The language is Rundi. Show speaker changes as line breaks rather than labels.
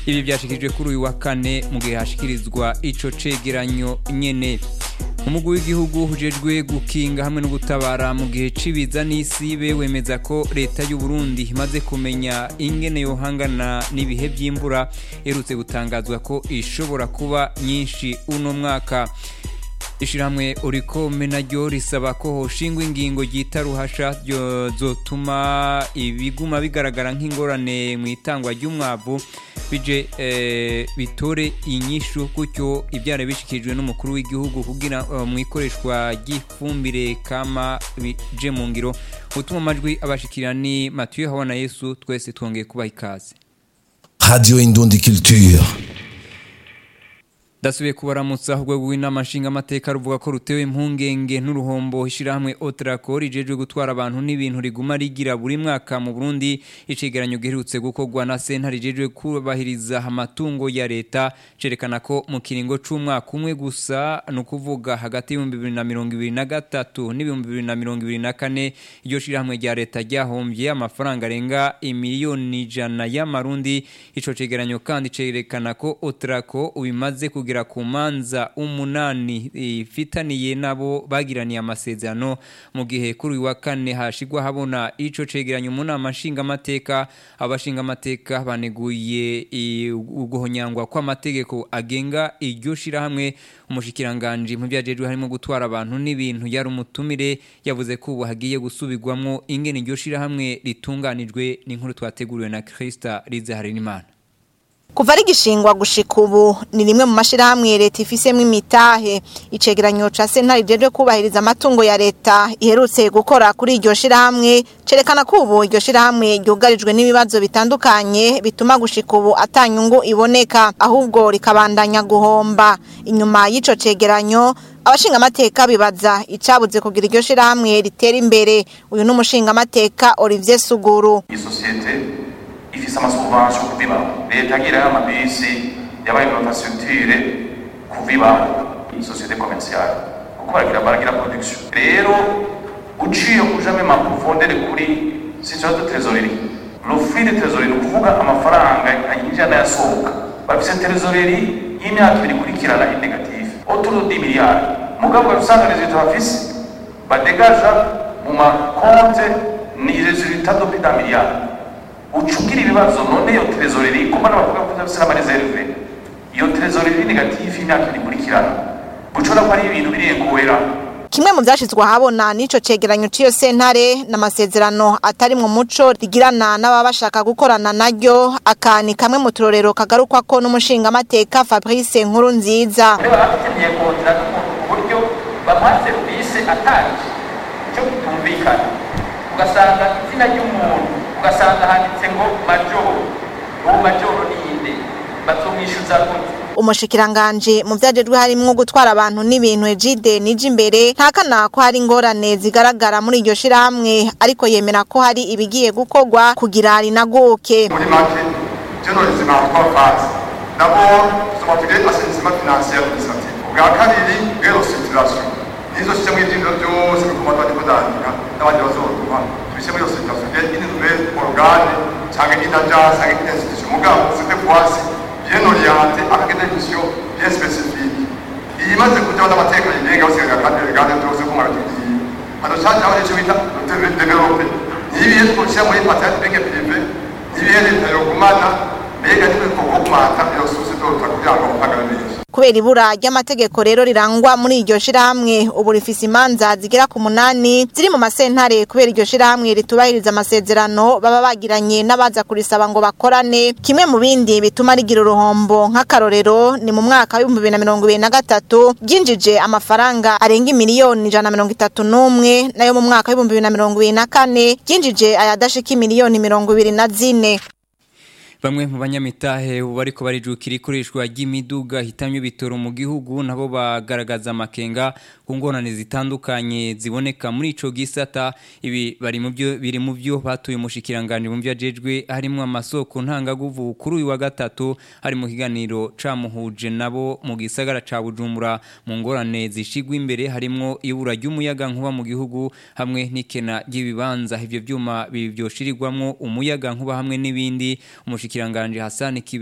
ibi byashikirijwe kuri uyu wa kane mu gihe hashikirizwa ico cegeranyo nyene umugwi w'igihugu ujejwe gukinga hamwe no gutabara mu gihe cibiza n'isibe wemeza ko leta y'u Burundi imaze kumenya ingene yohangana n'ibihe by'imvura erutse gutangazwa ko ishobora kuba nyinshi uno mwaka Ishirahamwe urikome naryo risaba ko hoshingwa ingingo ryita ruhasha zotuma ibiguma bigaragara nk'ingorane mu itangwa ry'umwavu bije eh, bitore inyishu gutyo ibyara bishikirijwe n'umukuru w'igihugu kugira uh, mu ikoreshwa ry'ifumbire kama bije mu ngiro utuma amajwi abashikira ni Mathieu Habona Yesu twese twongeye kubaha ikaze
Radio Indundi Culture.
Dasubiye kubaramutsa urwego rw'inama nshingamateka ruvuga ko rutewe impungenge n'uruhombo ishyirahamwe Otracor rijejwe gutwara abantu n'ibintu riguma rigira buri mwaka mu Burundi icegeranyo giherutse gukorwa na senta rijejwe kubahiriza amatungo ya leta cerekana ko mu kiringo c'umwaka umwe gusa ni ukuvuga hagati y'ibihumbi bibiri na mirongo ibiri na gatatu n'ibihumbi bibiri na mirongo ibiri na kane iryo shirahamwe rya leta ryahombye amafaranga arenga imiliyoni ijana y'amarundi ico cegeranyo kandi cerekana ko Otracor ubimaze kugira kugera ku manza umunani ifitaniye nabo bagiraniye amasezerano mu gihe kuri uyu wa kane hashigwa habona ico cegeranyo mu nama nshingamateka abashingamateka baneguye uguhonyangwa kw'amategeko agenga iryo shirahamwe umushikiranganje mu byajejwe harimo gutwara abantu n'ibintu yari umutumire yavuze ko ubu hagiye gusubirwamwo ingene iryo shirahamwe ritunganijwe n'inkuru twateguriwe na Krista Rizaharinimana
kuva ari gishingwa gushika ubu ni rimwe mu mashirahamwe leta ifisemo imitahe icegeranyo ca sentare rijejwe kubahiriza amatungo ya leta iherutse gukora kuri iryo shirahamwe cerekana ko ubu iryo shirahamwe ryugarijwe n'ibibazo bitandukanye bituma gushika ubu atanyungu iboneka ahubwo rikabandanya guhomba inyuma y'ico cegeranyo abashingamateka bibaza icabuze kugira iryo shirahamwe ritera imbere uyu ni umushingamateka Olivier Suguru
isosiyete ifise amasubvention kuviba leta agira y'amabisi yabaye infrastructure kuviba isosiyete commerciale kuko baragira baragira production rero uciye ujame ma profondeur kuri situation de trésorerie le flux de trésorerie ni ukuvuga amafaranga yinjira n'ayasohoka bafise trésorerie y'imyaka ibiri ikurikirana inegative autour de 10 milliards mugabo usanga resultat bafise badegaja mu makonte ni resultat de plus d'un milliard ucugira ibibazo none iyo trezoreri kuko n'abavuga ko ndafise n'amareserve iyo trezoreri negative imyaka ikurikirana gucora ko ari ibintu birenguwera
kimwe mu byashizwe ahabona n'ico cegeranyo c'iyo sentare n'amasezerano atari mu muco rigirana n'ababa bashaka gukorana naryo akani kamwe mu turorero kagarukwako n'umushingamateka Fabrice Nkuru nziza
bakeneye kontra uburyo bamuha serivisi atanje icyo kitumvikana ugasanga izina ry'umuntu ugasanga handitse ngo majoro uwo majoro ninde bazomwishyuza gute
umushikiranganje mu vyajejwe harimwo gutwara abantu n'ibintu ejide nije imbere ntakana ko hari ingorane zigaragara muri iryo shirahamwe ariko yemera ko hari ibigiye gukorwa kugira rinaguke
muri make journalism en trois phases d'abord tubatugire assainissement financier administratif ubwa kabiri restructuration nizo système y'ivyindiro byose biguma twari kudandika n'abandi bazoduha tubishe muri restructuration une nouvelle organe canke une agence canke une institution mugabo cette fois-ci bien orienté avec des missions bien spécifiques iyimaze kujaho n'amateka yigenga basigaga kandi regane byose ko mwaratubwiye hano cajaho n'ico bita develope n'ibihe twoshyira muri patente beke prive n'ibihe leta yogumana mbega nimwe kogumata iyo sosiyete kugira ngo mpagare neza
kubera ibura ry'amategeko rero rirangwa muri iryo shirahamwe ubu rifise imanza zigera ku munani ziri mu masentare kubera iryo shirahamwe ritubahiriza amasezerano baba bagiranye n'abaza kurisaba ngo bakorane kimwe mu bindi bituma rigira uruhombo nk'akarorero ni mu mwaka w'ibihumbi bibiri na mirongo ibiri na gatatu ryinjije amafaranga arenga imiliyoni ijana na mirongo itatu n'umwe nayo mu mwaka w'ibihumbi bibiri na mirongo ibiri na kane ryinjije ayadashika imiliyoni mirongo ibiri na zine
Bamwe mu banyamitahe ubu bariko barijukira ikoreshwa ry'imiduga hitamye bitoro mu gihugu nabo bagaragaza amakenga ku ngorane zitandukanye ziboneka muri ico gisata ibi bari mu byo biri mu byo batuye umushikiranganje mu byo ajejwe harimo amasoko ntangaguvu kuri uyu wa gatatu hari mu kiganiro camuhuje nabo mu gisagara ca Bujumbura mu ngorane zishigwa imbere harimo ibura ry'umuyaga nkuba mu gihugu hamwe n'ikena ry'ibibanza ivyo vyuma bivyoshirirwamwo umuyaga nkuba hamwe n'ibindi umushikiranganje Hassan Kibe